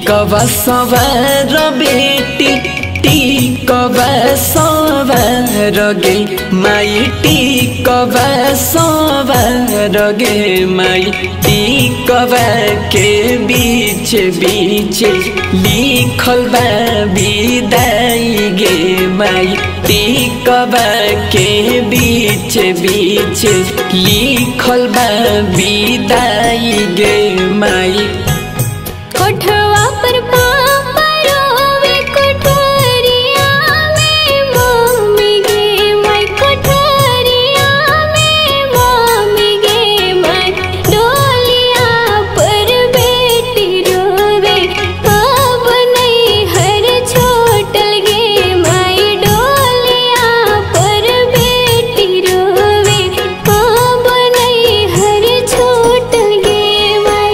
टिकवा सवार बेटी टिकवा सवार गे माई टिकवा सवार गे माई टिकवा के बीच बीच लिखल बा विदाई गे माई टिकवा के बीच बीच लिखल बा विदाई गे माई कोठवा पर पापा रोवे कोठरिया में मम्मी गे मैं कोठरिया में मम्मी गे मैं डोलिया पर बेटी रोवे अब नहीं हर छोटल गे मैं डोलिया पर बेटी रोवे अब नहीं हर छोटल गे मैं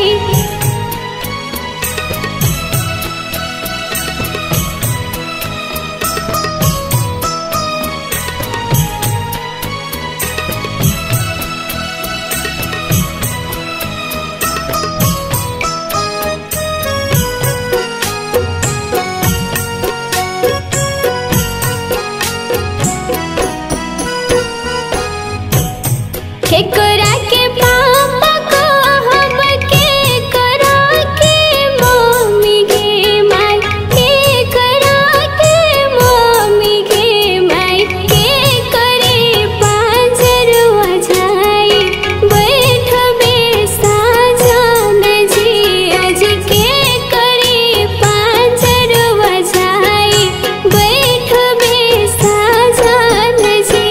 केकरा के पापा को हम के करा के मम्मी गे माई के करा के मम्मी गे माई के करे पांजरवा जाई बैठ बे साजन जी आज के करे पांजरवा जाई बैठ बे साजन जी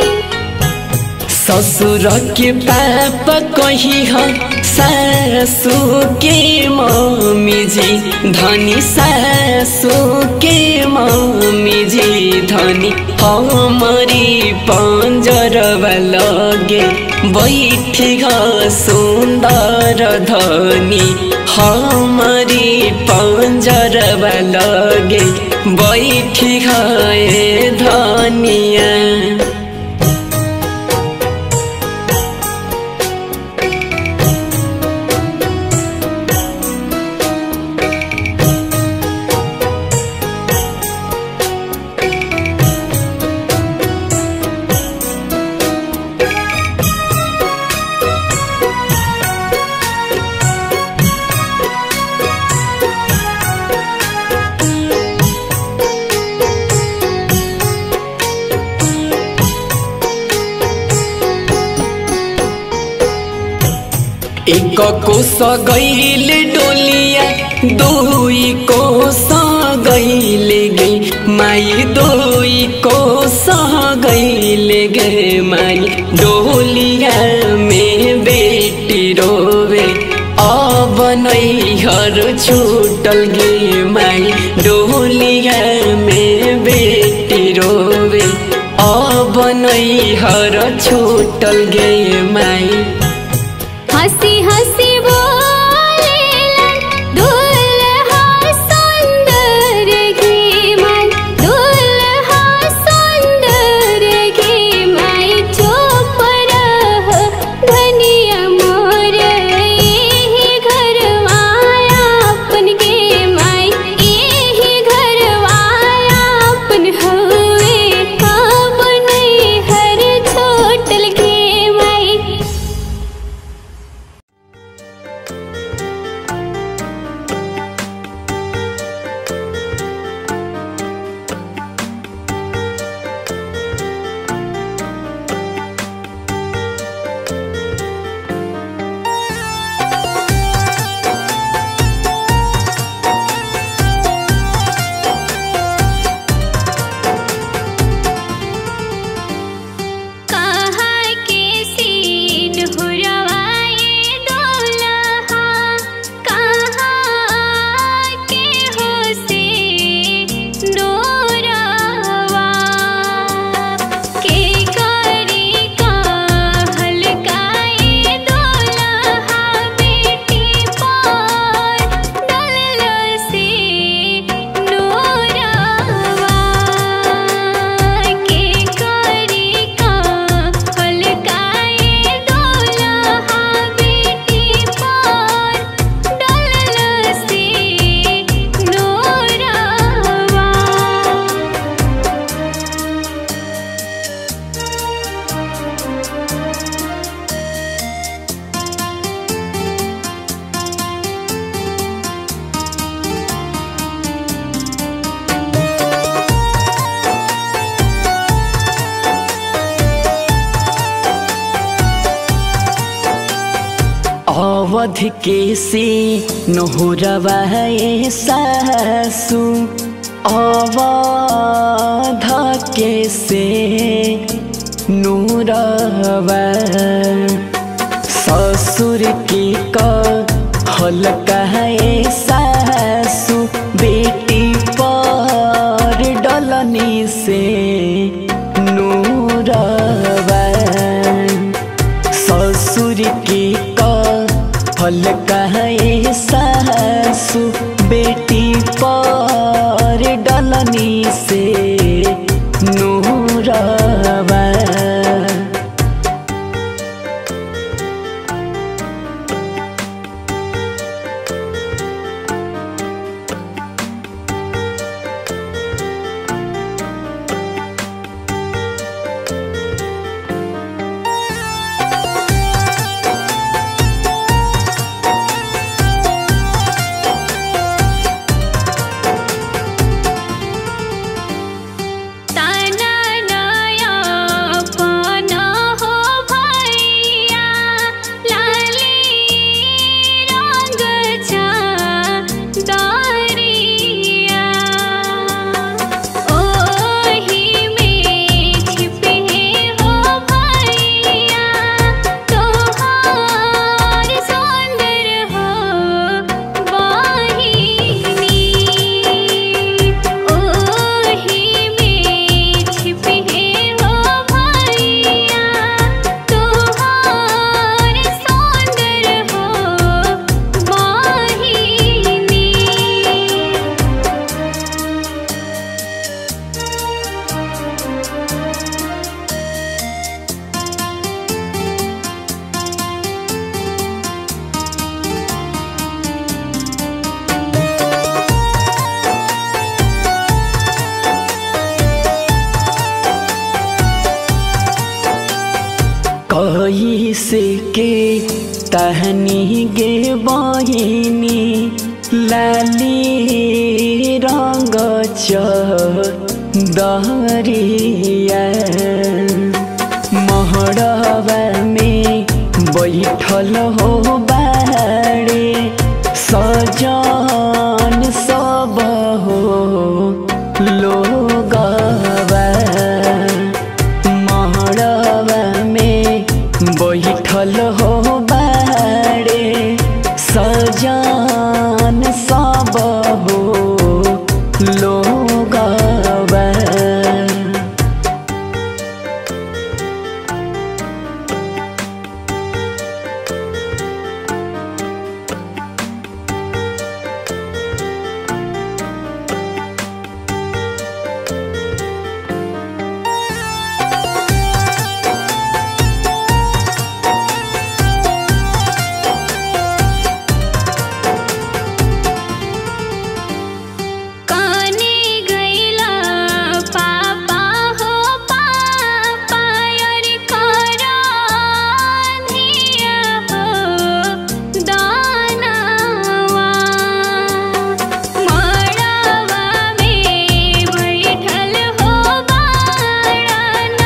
ससुर के पाप कही ह सासू के मम्मी जी धनी सासू के मम्मी जी धनी हमारी पंजरवा लगे बैठी ह सुंदर धनी हमारी पंजरवा लगे बैठी ह ए धनिया एक कोस गईल डोलिया दुई कोस गईल गे माई दुई कोस गईल गे माई डोलिया में बेटी रोवे अब नैहर छूटल गे माई डोलिया में बेटी रोवे अब नैहर छूटल गे माई हंसी हंसी बोलेला दुल्हा सुंदर गे माई दुल्हा सुंदर गे माई चुप रह धनिया मोर एही घरवाया अपन गे माई एही घरवाया अपन हवे अब नहीं हर छोटल गे माई अवध के से नहुरवा सासु अवध के से नूरवा ससुर के कहल कहे सासु बेटी पर डलनी से नूरवा ससुर के कहल कहे सासु बेटी पर डलनी से नूरवा ताना नया पाना हो भैया लाली रंग चा दारिया ओही में छिपे हो भैया तोहार सुंदर हो वाहिनी ओही में छिपे हो भैया तोहार सुंदर हो वाहिनी कही से के तहनी गे बहिनी लाली रंग दरिया महड़वा में बैठल हो बाड़े सजन सब हो लोगवा महड़वा में बैठल हो बाड़े सजान सब हो लोगवा काने गैला पापा हो पापा यार करा धिया हो दानवा मड़वा में बैठल हो बाड़न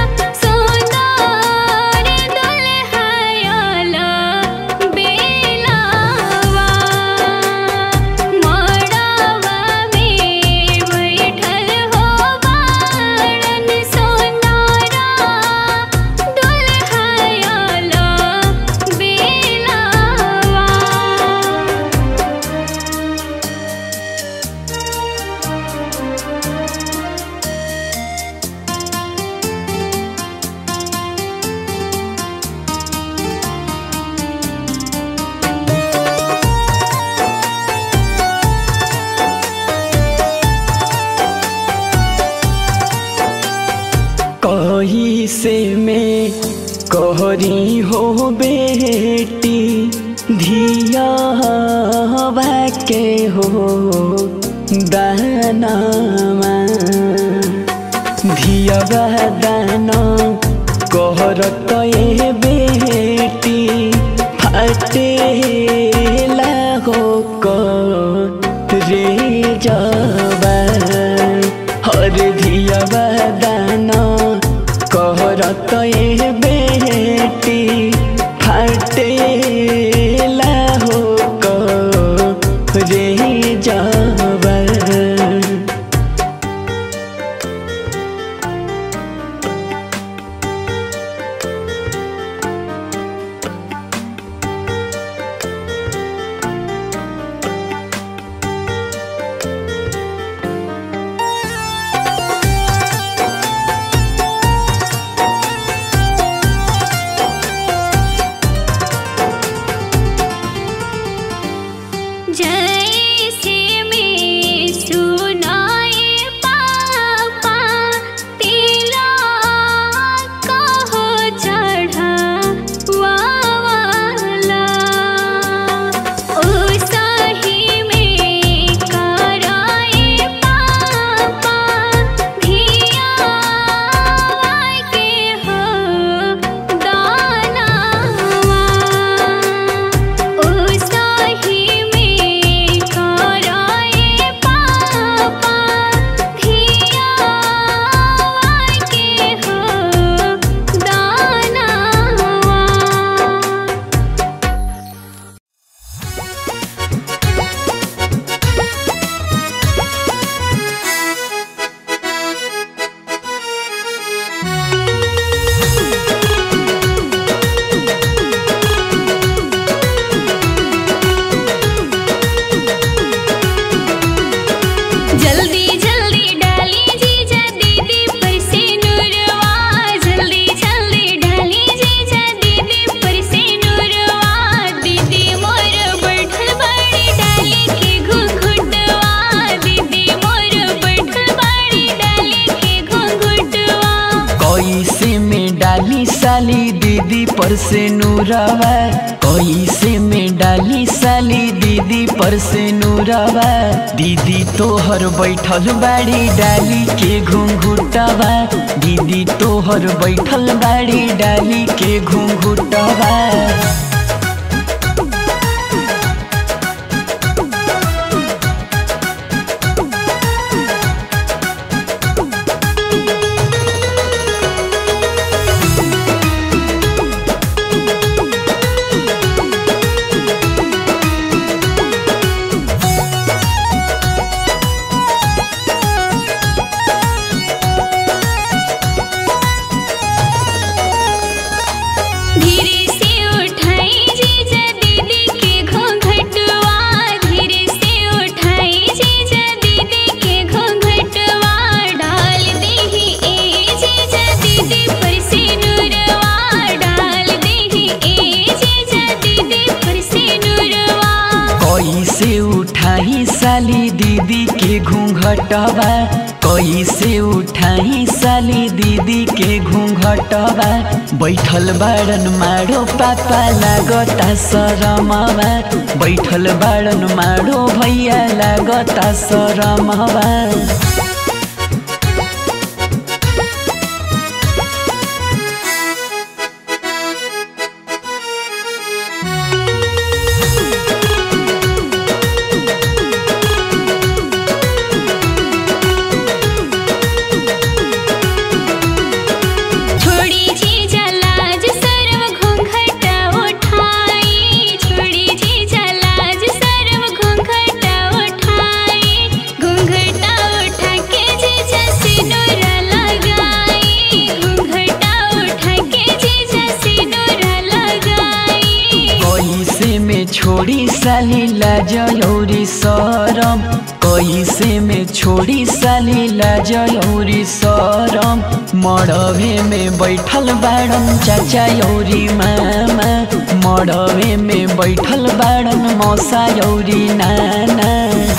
सुंदर दुल्हयला बेलावा मड़वा में बैठल हो बाड़न सोनारा दुल्हयला बेलावा कही से मैं कहरी हो बेटी धिया के हो दानामा धिया दाना कहरत ए बेटी फाटे लागो रे जबा हर धिया दाना कहरत ए बेटी फाटे पर से नूरवा कैसे में डाली साली दीदी पर से नूरवा दीदी तोहर बैठल बाड़ी डाली के घुंघुटवा दीदी तोहर बैठल बाड़ी डाली के घुंघुटवा धीरे से उठाई जीजा दीदी के घूंघटवा धीरे से उठाई जीजा दीदी के घूंघटवा डाल देही ए जीजा दीदी पर से नूरवा डाल देही ए जीजा दीदी पर से नूरवा कैसे उठाई साली दीदी के घूंघटवा कैसे उठाई साली दीदी के घूंघटवा बैठल बाड़न मारो पापा लागता सरमवा बैठल बाड़न मारो भैया लागता सरमवा छोड़ी जीजा लाज सर्व घूंघटा उठाई छोड़ी जीजा लाज सर्व घूंघटा उठाई घूंघटा उठा के जीजा सिनुरा लगाई घूंघटा उठा के जीजा सिनुरा लगाई कैसे में छोड़ी साली लाजौरी सरम कैसे में छोड़ी साली लाजौरी सरम मड़वे में बैठल बाड़न चाचा यौरी मामा मड़वे में बैठल बाड़न मौसा यौरी नाना